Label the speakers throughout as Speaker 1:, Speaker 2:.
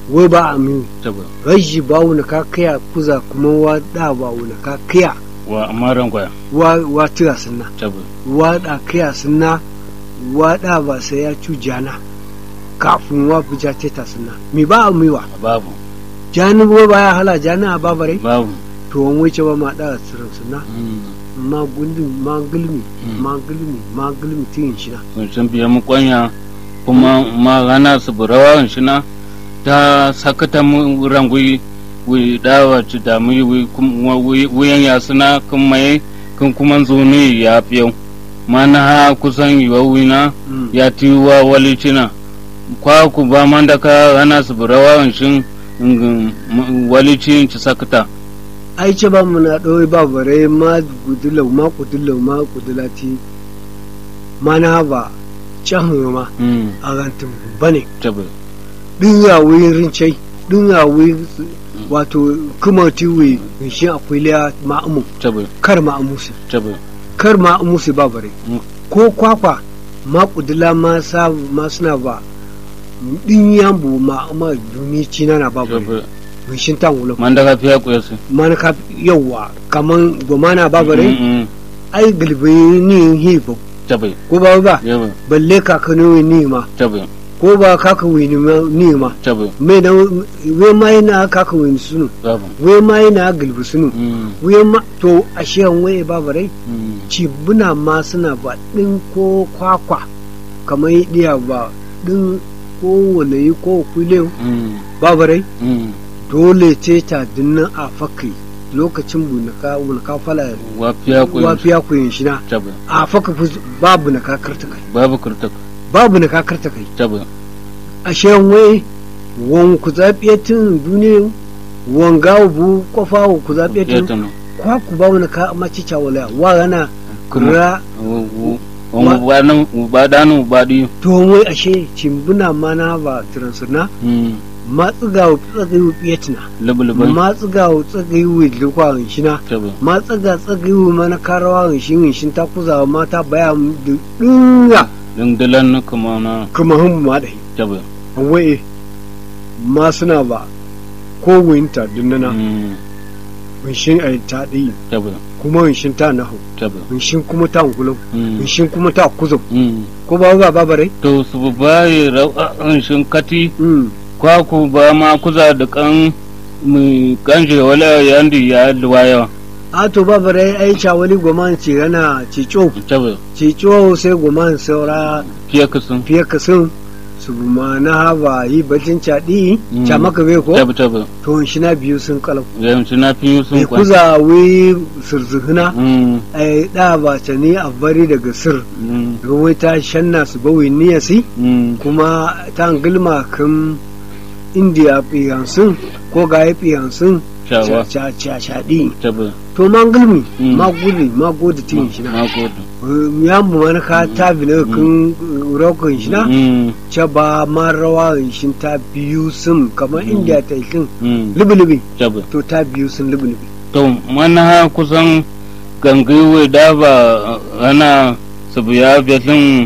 Speaker 1: wai ba a mi
Speaker 2: tabbas
Speaker 1: rashi ba wani ka kaya kuza kuma wa da ba wani ka kaya
Speaker 2: wa amaran kwaya
Speaker 1: wa wa tira sunna
Speaker 2: tabbas
Speaker 1: wa da kaya sunna wa da ba sai ya cu jana kafin wa buja teta sunna mi ba a miwa
Speaker 2: babu
Speaker 1: jani ba ba ya hala jani a babare
Speaker 2: babu
Speaker 1: to wani wuce ba ma da tsirin sunna
Speaker 2: Mm.
Speaker 1: ma gundun ma gulmi
Speaker 2: Mm.
Speaker 1: ma gulmi ma gulmi tin shi na
Speaker 2: sun sun biya mu kwanya kuma ma gana su burawa shi na ta sakata mu rangui wi dawa ci da mu wi kuma wi- wiyan ya suna kun mai kun kuma zuni ya fiyo mana ha kusan yiwa wina
Speaker 1: Mm.
Speaker 2: ya tiwa wali cina kwa ku ba man da ka gana su burawa shin wali cin ci sakata
Speaker 1: ai ce ba mu na ɗoyi ba bare ma gudulau ma kudulau ma kudulati ma na ba can ma
Speaker 2: Mm,
Speaker 1: a rantin bane
Speaker 2: tabbas
Speaker 1: ɗin ya wuyi rincai ɗin ya wuyi wato kuma tiwe shi akwai liya ma'amu
Speaker 2: tabbas
Speaker 1: kar ma'amu su
Speaker 2: tabbas
Speaker 1: kar ma'amu su ba bare
Speaker 2: Mm.
Speaker 1: ko kwakwa ma kudula ma sa ma suna ba ɗin yambu ma'ama duni cina na ba bare
Speaker 2: tabbas
Speaker 1: shin tan wulo
Speaker 2: man da ka fiya kuyasi
Speaker 1: mana ka yawa kaman gomana ba bare
Speaker 2: Mm, mm,
Speaker 1: ai galibi ni hibo
Speaker 2: tabbas
Speaker 1: ko ba ba
Speaker 2: yawa
Speaker 1: balle kakanu ni ma
Speaker 2: tabbas
Speaker 1: ko ba kaka wini ma ni ma
Speaker 2: tabbas
Speaker 1: me da we ma yana kaka wini sunu
Speaker 2: babu
Speaker 1: we ma yana galibi sunu
Speaker 2: Mm,
Speaker 1: we ma to ashe an waye ba bare
Speaker 2: mm,
Speaker 1: cibuna ma suna ba din ko kwakwa kamar diya ba din ko walayi ko kule
Speaker 2: mm,
Speaker 1: ba bare
Speaker 2: mm.
Speaker 1: dole ce ta dinnan a fakai lokacin bunaka bunaka fala
Speaker 2: wa fiya kuyasi
Speaker 1: wafiya ku yin shi na
Speaker 2: tabbas
Speaker 1: a faka fus- babu na kakarta kai
Speaker 2: babu kurtak
Speaker 1: babu na kakarta kai
Speaker 2: tabbas
Speaker 1: ashe wai wan ku zaɓe tun duniya wan gawo bu kofa wa ku zaɓe
Speaker 2: ya
Speaker 1: tun
Speaker 2: tano
Speaker 1: kwa ku ba wani ka maci cawala wa gana kura
Speaker 2: wani badan badanu badi
Speaker 1: to wai ashe cimbuna mana ba transuna ma tsigawo tsagayi fiyatina
Speaker 2: lubulubai
Speaker 1: ma tsigawo tsagayi wa lukwa shina
Speaker 2: tabbas
Speaker 1: ma tsaga tsagayi wa mana karawa shin shin ta kuzawa mata baya mu da dinga
Speaker 2: dindilan kuma na
Speaker 1: kuma hun ma dai
Speaker 2: tabbas
Speaker 1: wai ma suna ba ko winta dunnana
Speaker 2: Mm,
Speaker 1: winshin a ta ɗi
Speaker 2: tabbas
Speaker 1: kuma winshin ta nahu
Speaker 2: tabbas
Speaker 1: winshin kuma ta ngulum
Speaker 2: Mm,
Speaker 1: winshin kuma ta kuzum
Speaker 2: mm.
Speaker 1: ko ba ba ba bare
Speaker 2: to su bayi ra'a'in shinkati
Speaker 1: mm
Speaker 2: kwaku ba ma kuza da kan mu kanje wala yandi ya duwaya
Speaker 1: a to ba bare ai chawali goman ci gana ci cho
Speaker 2: tabbas
Speaker 1: ci cho sai goman saura
Speaker 2: fiye kasan
Speaker 1: fiye ka sun su ma na haba yi bacin caɗi
Speaker 2: Mm.
Speaker 1: ca maka bai ko
Speaker 2: tabbas tabbas
Speaker 1: to shi na biyu sun kalau
Speaker 2: yanzu na fi
Speaker 1: bai
Speaker 2: sun kwan
Speaker 1: kuza wi surzuhuna
Speaker 2: Mm,
Speaker 1: ai da ba ta ni a bari daga sir
Speaker 2: mm,
Speaker 1: ruwai ta shanna su bawi niyasi
Speaker 2: mm.
Speaker 1: kuma ta gilma kan indiya fiyansun ko ga ya fiyansun
Speaker 2: shawa
Speaker 1: shaɗi
Speaker 2: tabbas
Speaker 1: to ma gilmi
Speaker 2: Mm.
Speaker 1: ma gudi ma gudi tin shi na
Speaker 2: na gode
Speaker 1: ya mu wani ka ta bi na kan rokon shi na
Speaker 2: Mm,
Speaker 1: ce ba ma rawa shi ta biyu sun kamar indiya ta yi
Speaker 2: mm,
Speaker 1: lubi-lubi
Speaker 2: tabbas
Speaker 1: to ta biyu sun lubi-lubi
Speaker 2: to mana kusan gangiwe da ba ana sabu ya besin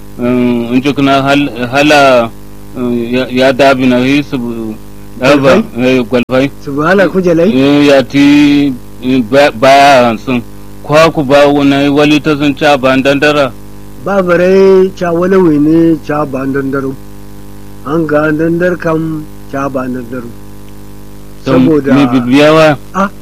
Speaker 2: in ji kuna hal- hala eh, ya- ya dabi na yi sabu daba eh, gwalfai
Speaker 1: subhana kujalai
Speaker 2: Eh, ya ti eh, ba- baya hansun kwa ku ba wani wali ta sun ca ba dandara
Speaker 1: ba bare ca wani wani ca ba dandaro an ga dandar kam ca ba dandaro saboda
Speaker 2: mai bibiyawa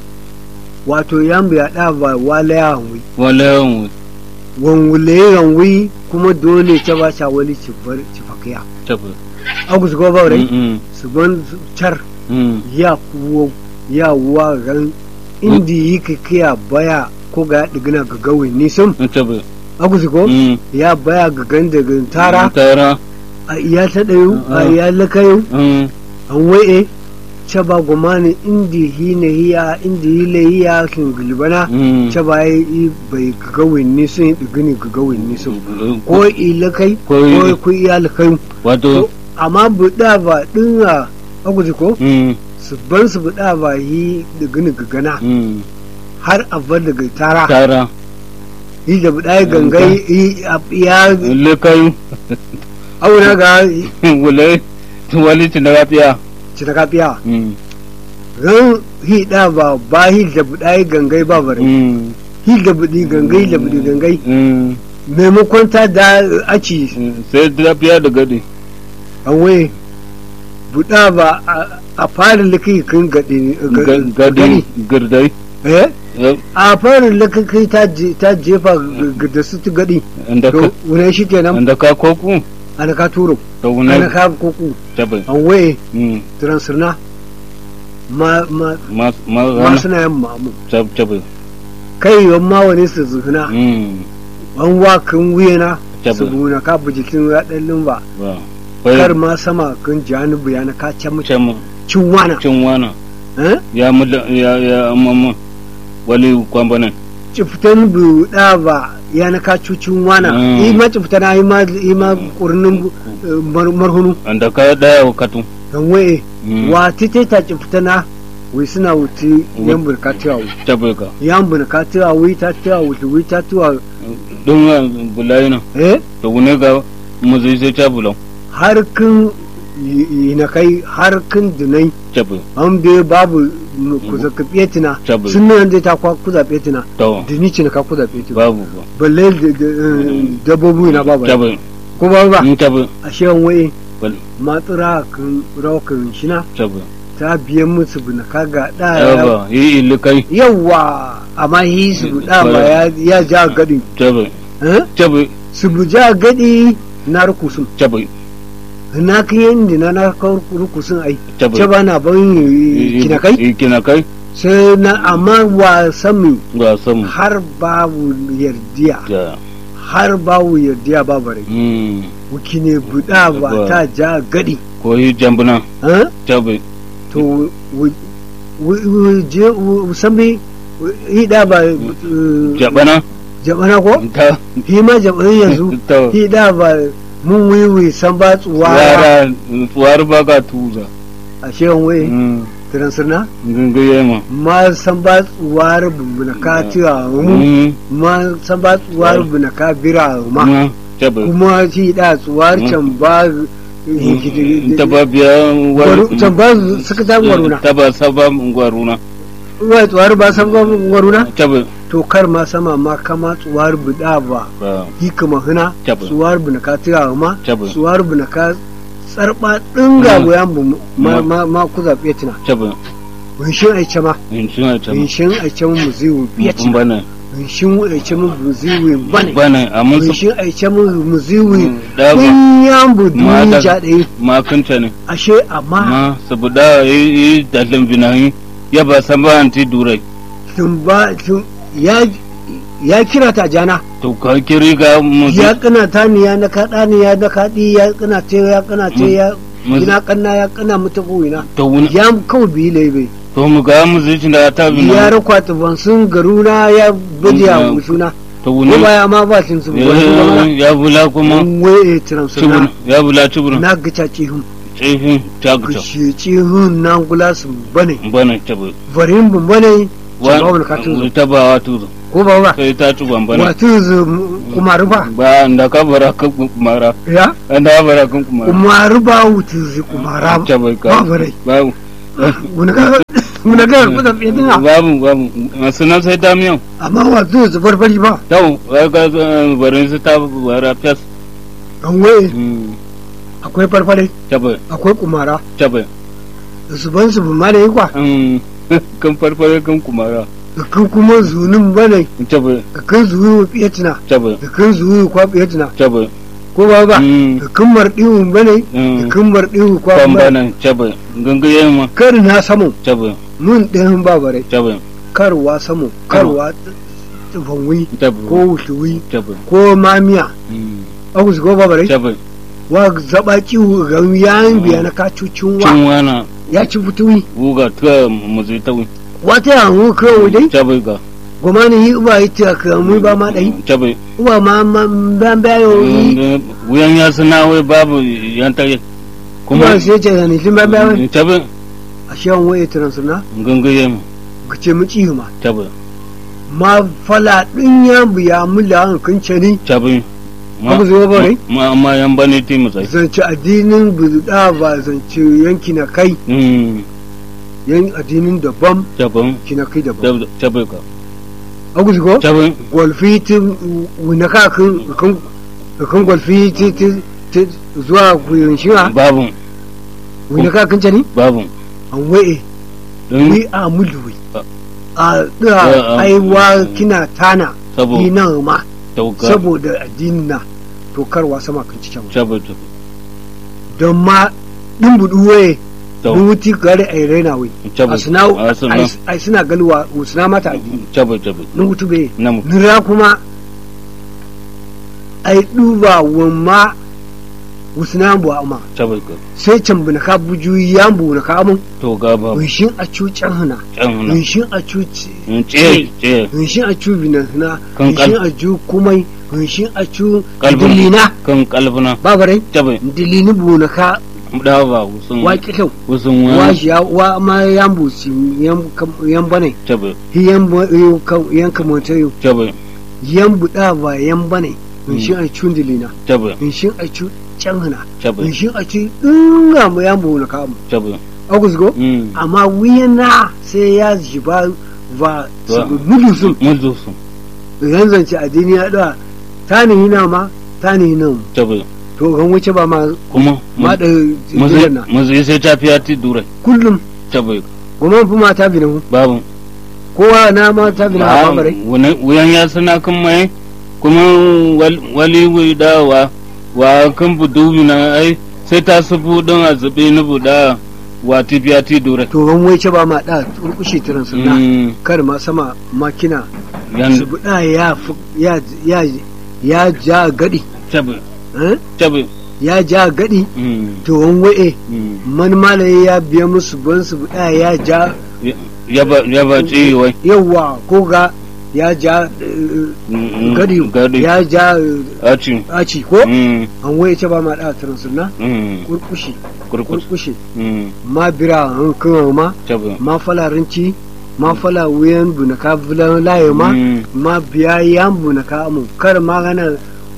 Speaker 1: wato yambu ya da ba wala ya hanwi
Speaker 2: wala yawan
Speaker 1: wanwule yanwi kuma dole ta ba ca wali ci bar ci fakiya
Speaker 2: tabbas
Speaker 1: agus go ba
Speaker 2: Mm, mm,
Speaker 1: su ban su car
Speaker 2: mm.
Speaker 1: ya kuwo ya wa ran indi yi ka kiya baya ko ga digina ga gawe nisan
Speaker 2: tabbas
Speaker 1: agus go
Speaker 2: Mm,
Speaker 1: ya baya ga ganda ga tara
Speaker 2: tara
Speaker 1: a iya ta ɗayu a
Speaker 2: Ah.
Speaker 1: iya lakayu
Speaker 2: Mm,
Speaker 1: an wai'e ce ba gumani indi hina hiya indi hile hiya kin gulbana
Speaker 2: mm.
Speaker 1: ce ba yi bai gagawin ni sun yi digini gagawin ni sun ko ilakai
Speaker 2: Ko
Speaker 1: ko
Speaker 2: i-
Speaker 1: ku iya lakai
Speaker 2: wato
Speaker 1: amma buɗa ba ɗinga aguji ko
Speaker 2: mm,
Speaker 1: su ban su buɗa ba yi digini gagana
Speaker 2: mm.
Speaker 1: har a bar daga tara
Speaker 2: tara
Speaker 1: yi da buɗa ya gangai yi a- ya
Speaker 2: lekayu
Speaker 1: auna ga
Speaker 2: wule wali ci na rafiya
Speaker 1: ci ci ta kafiya
Speaker 2: mm
Speaker 1: ran hi da ba ba hi da budai gangai ba bare
Speaker 2: mm
Speaker 1: hi da budi gangai da budi gangai
Speaker 2: mm
Speaker 1: maimakon ta da aci
Speaker 2: sai tafiya da gadi
Speaker 1: an waye buda ba a- a fara likai kan gadi
Speaker 2: Ga- gadi girdai
Speaker 1: eh
Speaker 2: eh,
Speaker 1: a fara likai ta je- ta jefa g- da su ta gadi
Speaker 2: inda ka
Speaker 1: to wune shi kenan
Speaker 2: inda ka koku
Speaker 1: ana ka turo
Speaker 2: da
Speaker 1: ana
Speaker 2: wani
Speaker 1: ka kuku
Speaker 2: tabai
Speaker 1: an waye
Speaker 2: mm
Speaker 1: transirna ma ma
Speaker 2: ma ma
Speaker 1: ma
Speaker 2: rana
Speaker 1: suna yin mamu
Speaker 2: tab- tabai
Speaker 1: kai yan ma wani su zuhuna
Speaker 2: mm
Speaker 1: an wakan wuyana
Speaker 2: Tabbas.
Speaker 1: su buna ka bujikin ya ɗan limba
Speaker 2: ba
Speaker 1: kar ma sama kan janibu ya na ka can mutum
Speaker 2: can
Speaker 1: cin wana
Speaker 2: cin wana
Speaker 1: eh
Speaker 2: ya muda ya ya amma wali kwambanan
Speaker 1: ciftan bu da ba ya na ka cucin wana
Speaker 2: Mm.
Speaker 1: yi ma ciftana yi ma yi ma kurnin eh, mar- marhunu
Speaker 2: anda ka daya wakatu
Speaker 1: dan waye
Speaker 2: Mm.
Speaker 1: wa tite ta ciftana wai suna wuti yan burka tiwa
Speaker 2: tabai ka
Speaker 1: yan burka tiwa wai ta tiwa wuti wai ta tiwa
Speaker 2: don bulayi na
Speaker 1: eh
Speaker 2: da wune ga mu zai sai ta bulan
Speaker 1: har kan yi na kai har kan dinai
Speaker 2: tabai
Speaker 1: an bai babu kuza ka fetina
Speaker 2: Tabbas.
Speaker 1: sun nan dai ta kwa kuza fetina
Speaker 2: to
Speaker 1: da ni ce na ka kuza fetina
Speaker 2: babu ba
Speaker 1: balle da- da- eh, dabbobi na babu
Speaker 2: tabai
Speaker 1: ko ba ba
Speaker 2: in tabai
Speaker 1: a shewan waye
Speaker 2: bal
Speaker 1: matsura kan raukan shina
Speaker 2: tabai
Speaker 1: ta biyan musu bina kaga da
Speaker 2: yaba yi ilikai
Speaker 1: yawa amma yi su da ba ya ya ja gadi
Speaker 2: tabai
Speaker 1: eh
Speaker 2: tabai
Speaker 1: su bu ja gadi na rukusun
Speaker 2: tabai
Speaker 1: na kan yin na na kan rukusun ai ce
Speaker 2: tabai
Speaker 1: ba na ban kina kai
Speaker 2: kina kai
Speaker 1: sai na amma wa sami
Speaker 2: ga samu
Speaker 1: har babu yardiya
Speaker 2: da
Speaker 1: har babu yardiya ba bare
Speaker 2: mm
Speaker 1: wuki ne buɗa ba
Speaker 2: Ba.
Speaker 1: ta ja gadi
Speaker 2: ko yi jambuna
Speaker 1: eh?
Speaker 2: tabai
Speaker 1: to wu- wu- wu- je wu- sami hida ba eh,
Speaker 2: jabana
Speaker 1: jabana ko
Speaker 2: ta
Speaker 1: hi ma jabana yanzu
Speaker 2: ta
Speaker 1: hida ba mun wiwi san ba tsuwa
Speaker 2: yara tsuwar ba ga tuza
Speaker 1: a shewan waye
Speaker 2: mm
Speaker 1: transirna
Speaker 2: gangaye ma
Speaker 1: ma san ba tsuwar bumbuna ka tiwa mu
Speaker 2: mm
Speaker 1: ma san ba tsuwar bumbuna ka bira ma
Speaker 2: ma tabai
Speaker 1: kuma shi da tsuwar can ba
Speaker 2: ta ba biya
Speaker 1: waru can ba suka ta waruna
Speaker 2: ta ba saba waruna
Speaker 1: wai tsuwar ba san ba waruna
Speaker 2: ta ba
Speaker 1: to kar ma sama ma kama tsuwar buda ba
Speaker 2: ba
Speaker 1: yi kama hina
Speaker 2: Tabbas.
Speaker 1: tsuwar bu na ka tira ma
Speaker 2: Tabbas.
Speaker 1: tsuwar bu na ka tsarba dinga
Speaker 2: Mm.
Speaker 1: goyan bu ma
Speaker 2: Mm.
Speaker 1: ma ma ku zabe tina
Speaker 2: ta ba
Speaker 1: winshin aice ma
Speaker 2: in suna ta ba
Speaker 1: winshin aice mu ziwu
Speaker 2: in
Speaker 1: biyaci
Speaker 2: bana
Speaker 1: winshin aice mu ziwu bane
Speaker 2: bana amma su
Speaker 1: winshin aice mu ziwu
Speaker 2: Mm, da ba.
Speaker 1: kun yan bu
Speaker 2: Ma da-
Speaker 1: duniya dai
Speaker 2: makanta ne
Speaker 1: ashe amma
Speaker 2: ma saboda yi yi dalin binahi ya ba san ba anti durai
Speaker 1: tun ba tun ya ya kira ta jana
Speaker 2: to ka kiri ga mu
Speaker 1: ya kana ta ni ya na kaɗa ni ya na kaɗi ya kana ce ya kana ce ya
Speaker 2: mu-
Speaker 1: ina kanna ya kana mutu ina
Speaker 2: to wuni
Speaker 1: ya kawai biyi laibe
Speaker 2: to mu ga mu zai da ta
Speaker 1: ya
Speaker 2: bina
Speaker 1: rakwata ban sun garuna ya baje ya
Speaker 2: Mm.
Speaker 1: suna
Speaker 2: to
Speaker 1: ko
Speaker 2: wuni
Speaker 1: baya ma ba sun su ba su
Speaker 2: ya ya bula kuma
Speaker 1: ba waye tiram
Speaker 2: cibin
Speaker 1: suna
Speaker 2: ya bula cibin
Speaker 1: na gaca cihun
Speaker 2: tsifin taguta
Speaker 1: kushe cihun na gula su bane
Speaker 2: bana tabi
Speaker 1: varin bun bane ba wani ka tuzo
Speaker 2: ta ba wa tuzo
Speaker 1: ko ba ba
Speaker 2: sai ta ci bambana
Speaker 1: wa tuzo kuma rufa
Speaker 2: ba da ka bara kan kumara
Speaker 1: ya
Speaker 2: an da bara kan kumara
Speaker 1: kuma ruba wutuzi kuma ram
Speaker 2: ta bai ka
Speaker 1: ba bare
Speaker 2: babu
Speaker 1: wani ka wani ka kuda fitina
Speaker 2: babu babu masu nan sai ta miyan
Speaker 1: amma wa tuzo barbari ba
Speaker 2: tau wai ka barin su ta bara fes
Speaker 1: an waye akwai farfare
Speaker 2: ta bai
Speaker 1: akwai kumara
Speaker 2: ta bai
Speaker 1: su ban su ma da yi kwa
Speaker 2: kan farfare kan kumara
Speaker 1: da kan kuma zunin bane
Speaker 2: ta bai
Speaker 1: da kan zuwi fiyatina
Speaker 2: ta bai
Speaker 1: da kan zuwi kwa fiyatina
Speaker 2: ta bai
Speaker 1: ko ba ba da kan marɗiwu bane da kan marɗiwu kwa
Speaker 2: kan
Speaker 1: bane
Speaker 2: bana ta bai gangaye ma
Speaker 1: kar na samu
Speaker 2: ta bai
Speaker 1: mun ɗayan ba bare
Speaker 2: ta bai
Speaker 1: karwa samu karwa tufanwi
Speaker 2: ta bai
Speaker 1: ko wutuwi
Speaker 2: ta bai
Speaker 1: ko mamiya aku su ko ba bare
Speaker 2: ta bai
Speaker 1: wa zaba kiwu ga yayin biya na kacucin wa
Speaker 2: cin wana
Speaker 1: ya ci fituwi
Speaker 2: buga ta mu zai tawi
Speaker 1: wata yanzu kawai dai
Speaker 2: ta bai ga
Speaker 1: goma ni yi uba yi ta kamu ba ma ɗai
Speaker 2: ta bai
Speaker 1: uba ma ma ban bayo yi
Speaker 2: wuyan ya suna wai babu yan tare
Speaker 1: kuma
Speaker 2: kuma
Speaker 1: sai ce da ni limba bayo
Speaker 2: ta bai
Speaker 1: a shi an waye tunan suna
Speaker 2: gangaye ma
Speaker 1: ka ce mu cihu ma
Speaker 2: ta bai
Speaker 1: ma fala ɗin ya biya mu la an kun ce ni
Speaker 2: ta bai
Speaker 1: abu zuwa bare
Speaker 2: ma ma yan bane ti mu sai
Speaker 1: zance addinin buda ba zance yanki na kai
Speaker 2: mm
Speaker 1: yan addinin daban
Speaker 2: tabun
Speaker 1: kina kai daban
Speaker 2: tabun ka
Speaker 1: abu zuwa
Speaker 2: tabun
Speaker 1: golfi ti wina ka kan kan kan golfi ti ti ti zuwa kuyin shiwa
Speaker 2: babun
Speaker 1: wina ka kan cani
Speaker 2: babun
Speaker 1: an waye
Speaker 2: don
Speaker 1: ni a mulwi
Speaker 2: Ah.
Speaker 1: a
Speaker 2: Ah,
Speaker 1: da
Speaker 2: ah.
Speaker 1: aiwa kina tana
Speaker 2: sabo
Speaker 1: ni nan ma
Speaker 2: tauka
Speaker 1: saboda addinin na to karwa sama kan cikin
Speaker 2: sabo tabun
Speaker 1: don ma din budu waye
Speaker 2: tau
Speaker 1: dun wuti gare ai raina wai
Speaker 2: sabo
Speaker 1: a suna
Speaker 2: asuna
Speaker 1: ai suna galwa suna mata addini
Speaker 2: sabo sabo
Speaker 1: nun wutu be
Speaker 2: namu
Speaker 1: nira kuma ai duba wamma wusna bu amma
Speaker 2: sabo ka
Speaker 1: sai can buna ka buju yambu na ka mun
Speaker 2: to ga babu
Speaker 1: winshin a cucan hana
Speaker 2: can na
Speaker 1: winshin a cuci
Speaker 2: ce ce
Speaker 1: winshin a cu bina hana
Speaker 2: Kan kal-
Speaker 1: winshin a ju kumai winshin a cu
Speaker 2: Kalbin.
Speaker 1: dilina
Speaker 2: kan kalbuna
Speaker 1: babarai
Speaker 2: sabo
Speaker 1: dilini bu na ka
Speaker 2: da ba wusun
Speaker 1: wa kitau
Speaker 2: wusun
Speaker 1: wa
Speaker 2: wa
Speaker 1: shi ya wa ma yambu si yam kam- yan bane
Speaker 2: sabo
Speaker 1: hi yan bo- yo ka- yan kamata yo
Speaker 2: sabo
Speaker 1: yan buda ba yan bane winshin a cu dilina
Speaker 2: sabo
Speaker 1: winshin a cu can hana
Speaker 2: sabo
Speaker 1: winshin a cu dinga mu yambu na ka mu
Speaker 2: sabo
Speaker 1: agus go
Speaker 2: mm
Speaker 1: amma wiyana sai ya jiba ba
Speaker 2: Ba.
Speaker 1: mudu sun
Speaker 2: mun zo su
Speaker 1: yan zance addini ya da ta ni hina ma ta ni hina mu
Speaker 2: sabo
Speaker 1: to kan wuce ba ma
Speaker 2: kuma
Speaker 1: ma da
Speaker 2: mu
Speaker 1: jiran na
Speaker 2: mu sai ta fiya ti dure
Speaker 1: kullum
Speaker 2: sabo
Speaker 1: kuma fi mata bi na mu
Speaker 2: babu
Speaker 1: kowa na ma ta bi na
Speaker 2: Ah,
Speaker 1: ba bare
Speaker 2: wani- wuyan ya suna kan mai kuma wal- wali wai dawa wa kan budu na ai sai ta sufu don a zube na buda wa ti biya ti dure
Speaker 1: to kan wuce ba ma da turkushe tiran sunna
Speaker 2: Mm,
Speaker 1: kar ma sama makina
Speaker 2: yan
Speaker 1: su buda ya fu- ya ya ya ja gadi
Speaker 2: tabi
Speaker 1: eh?
Speaker 2: tabi
Speaker 1: ya ja gadi
Speaker 2: mm,
Speaker 1: to kan waye
Speaker 2: mm.
Speaker 1: man malaye ya biya musu ban su buda ya ja
Speaker 2: Ya- ya ba ya ba ci wai
Speaker 1: yawa ko ga ya ja eh,
Speaker 2: Mm, mm,
Speaker 1: gadi
Speaker 2: gadi
Speaker 1: ya ja eh,
Speaker 2: a ci
Speaker 1: aci ko
Speaker 2: Mm,
Speaker 1: an waye ce ba ma da tiran sunna
Speaker 2: mm,
Speaker 1: kurkushi
Speaker 2: kurkus
Speaker 1: kurkushi
Speaker 2: Mm,
Speaker 1: ma bira an kan ma
Speaker 2: tabi
Speaker 1: ma falarinci ma fala wuyan bunaka bulan laye ma
Speaker 2: Mm,
Speaker 1: ma biya yan bunaka mu kar ma gana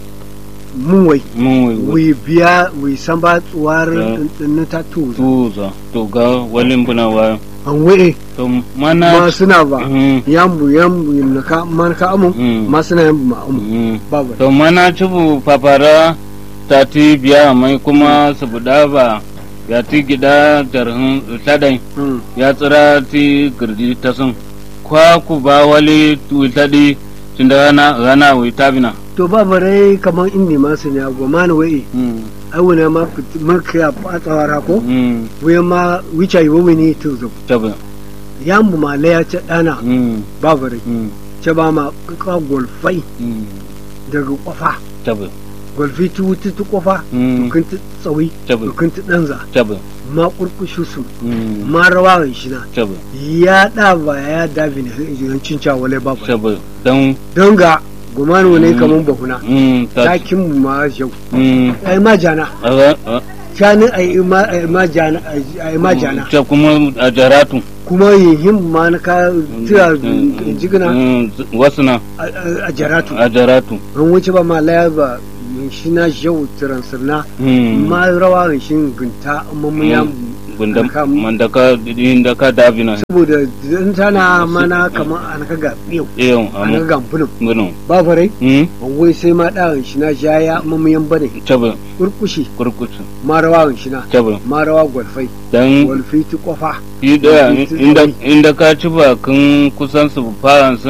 Speaker 1: mun wai
Speaker 2: mun wai wai
Speaker 1: wi biya wi san ba tsuwar
Speaker 2: Yeah.
Speaker 1: na ta tu
Speaker 2: tuza to ga walin buna wa
Speaker 1: an waye
Speaker 2: to
Speaker 1: ma
Speaker 2: mana
Speaker 1: suna ba
Speaker 2: Mm,
Speaker 1: yan bu yan bu na ka man ka amu
Speaker 2: mm,
Speaker 1: ma suna yan bu ma amu
Speaker 2: mm.
Speaker 1: babu
Speaker 2: to mana cibu papara ta ti biya mai kuma su buda ba ya ti gida jarhin tadai
Speaker 1: Mm.
Speaker 2: ya tsira ti girji ta sun kwa ku ba wali witadi tunda rana rana wita bina
Speaker 1: to babu rai kamar inni ma su ne a goma na waye ai wani ma fit- ma ka fatsawara ko wuyan ma wicha yi wawi ne to zo
Speaker 2: tabi
Speaker 1: yan bu ma laya ce dana babu rai ce ba ma ka golfai daga kwafa
Speaker 2: tabi
Speaker 1: golfi tu wuti tu kwafa dukkan ta tsawi
Speaker 2: tabi
Speaker 1: dukkan ta danza
Speaker 2: tabi
Speaker 1: ma kurkushu su ma rawa shi na
Speaker 2: tabi
Speaker 1: ya da ba ya da bi ne yancin cawale babu
Speaker 2: tabi don
Speaker 1: don ga gumanu ne
Speaker 2: Mm.
Speaker 1: kaman bahuna
Speaker 2: mm, ta
Speaker 1: takin mu ma jau
Speaker 2: mm,
Speaker 1: ai ma jana
Speaker 2: a- a-
Speaker 1: shanin ai ma ai ma jana ai ma jana
Speaker 2: ta kuma a jaratu
Speaker 1: kuma yin ma na ka tira jigina
Speaker 2: Mm, wasu na
Speaker 1: a- a a jaratu
Speaker 2: a jaratu
Speaker 1: an wuce ba ma laya ba shi na jau tiran sirna
Speaker 2: Mm.
Speaker 1: ma rawa shi gunta amma mun ya
Speaker 2: bunda
Speaker 1: Aka-
Speaker 2: mandaka inda ka dabina
Speaker 1: saboda in tana mana kamar an ka ga yau
Speaker 2: eyon
Speaker 1: an ka
Speaker 2: amu
Speaker 1: ga bulun
Speaker 2: bunu
Speaker 1: ba farai
Speaker 2: hmm
Speaker 1: an wai sai ma da shi na jaya amma mun yan bane
Speaker 2: tabi
Speaker 1: kurkushi
Speaker 2: kurkutu
Speaker 1: ma rawa shi na
Speaker 2: tabi
Speaker 1: ma rawa gwalfai
Speaker 2: dan
Speaker 1: gwalfi ti kofa
Speaker 2: yi daya
Speaker 1: Kurkutu
Speaker 2: inda
Speaker 1: tabi.
Speaker 2: inda ka ci ba kun kusan su fara